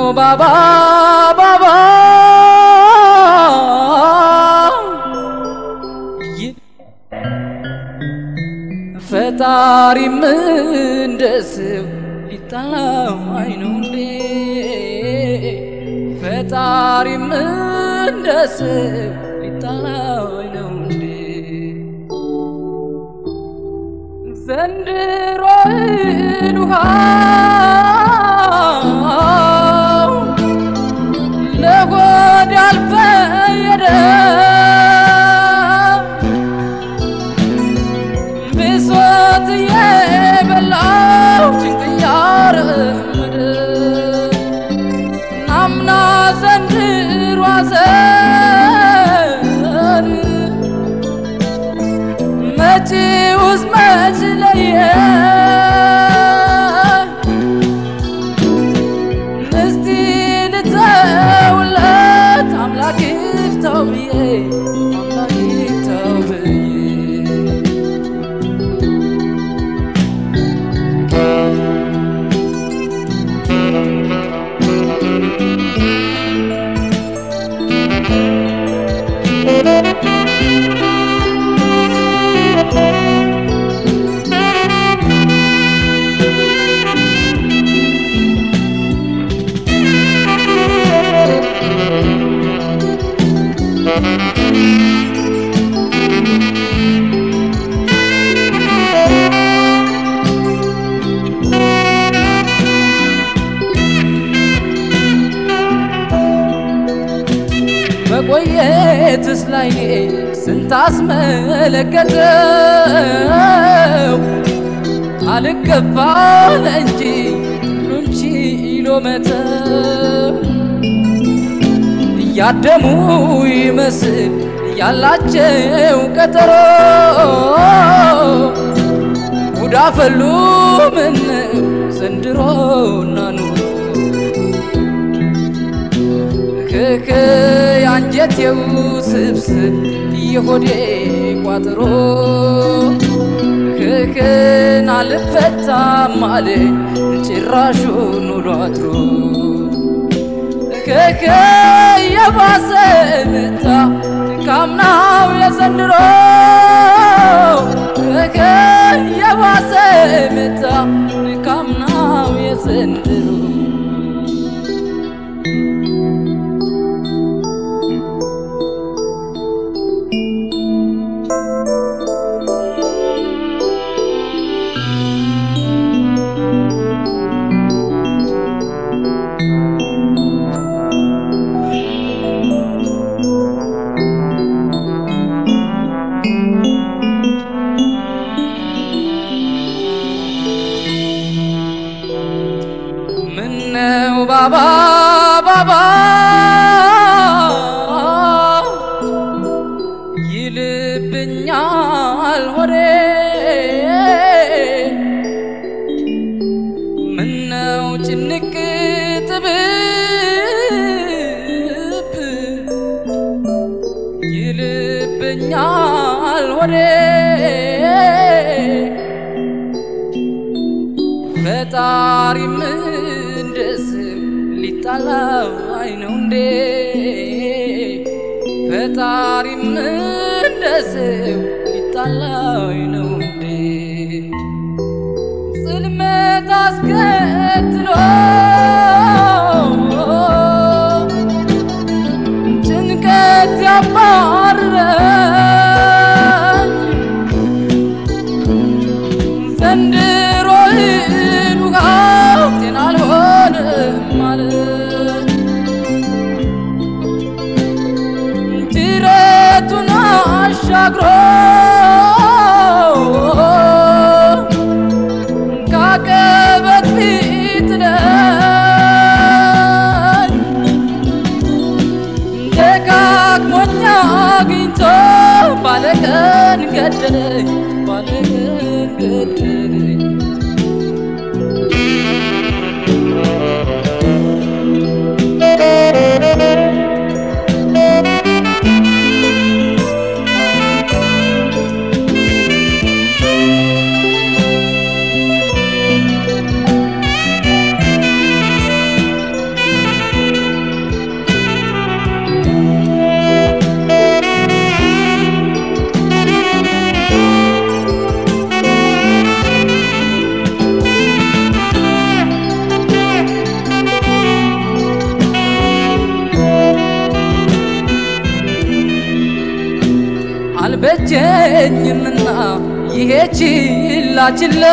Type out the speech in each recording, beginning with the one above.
ባባ ባባ ይ- ፈጣሪም እንደ ሰው ሊጣላው አይነው እንዴ ፈጣሪም እንደ ሰው ሊጣላው አይነው እንዴ ዘንድሮን ውሃው ለሆድ ያልፈየደ ብሶት የበላው ጭንቅ ያረመደ አምና ዘንድሮ አዘን መጪውስ መች ለየ እስቲ ልተውለት አምላክ ይፍታው ብዬ አምላክ ይፍታው ብዬ መቆየትስ ላይኔ ስንት አስመለከተው አልገባል እንጂ ሁሉን ችሎ መተው እያደሙ ይመስል ያላቸው ቀጠሮ ጉዳ ፈሉ ምን ዘንድሮና ኑሮ ክክ የአንጀቴው ስብስብ የሆዴ ቋጥሮ ክክን አልፈታም አለኝ ጭራሹን ውሎ አድሮ ክክ የባሰ መጣ ካምናው የዘንድሮ ክክ የባሰ መጣ ካምናው የዘንድሮ ምነው ባባ ባባ ይልብኛል ሆዴ ምነው ጭንቅ ጥብብ ይልብኛል ሆዴ ፈጣሪም እንደ ሰው ሊጣላው አይነው እንዴ ፈጣሪም እንደ ሰው ሊጣላው አይነው እንዴ ጽልመት አስከትሎ ጭንቀት ያባረረኝ ዘንድሮ ውሃው ጤና አልሆንም ማለት ጅረቱን አሻግሮ ካቀበት ፊት ላይ ደጋግሞኛ አግኝቶ ባለቀን ገደለኝ ባለቀን ገደለኝ ችላ ችላ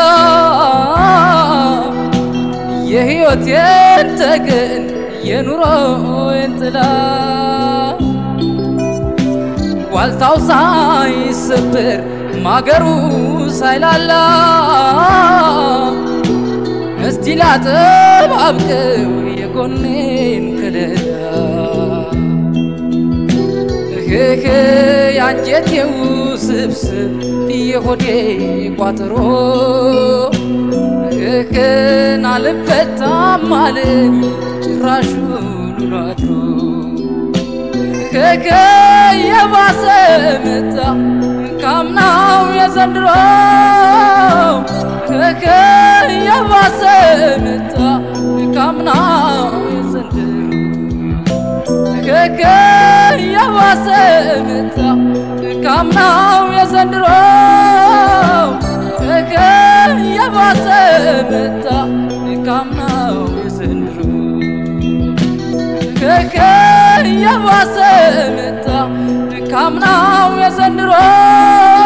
የሕይወቴን ተገን የኑሮዬን ጥላ ዋልታው ሳይሰበር ማገሩ ሳይላላ እስቲ ላጠባብቀው የጎኔን ከለላ እህህ ያንጀቴው ስብስብ የሆዴ ቋጠሮ እህህን አልፈታም አለኝ ጭራሹን ውሎ አድሮ እህህ የባሰ መጣ ካምናው የዘንድሮ እህህ የባሰ መጣ ካምናው የዘንድሮ እህህ የባሰ መጣ ካምናው የዘንድሮ እህህ የባሰ መጣ ካምናው የዘንድሮ እህህ የባሰ መጣ ካምናው የዘንድሮ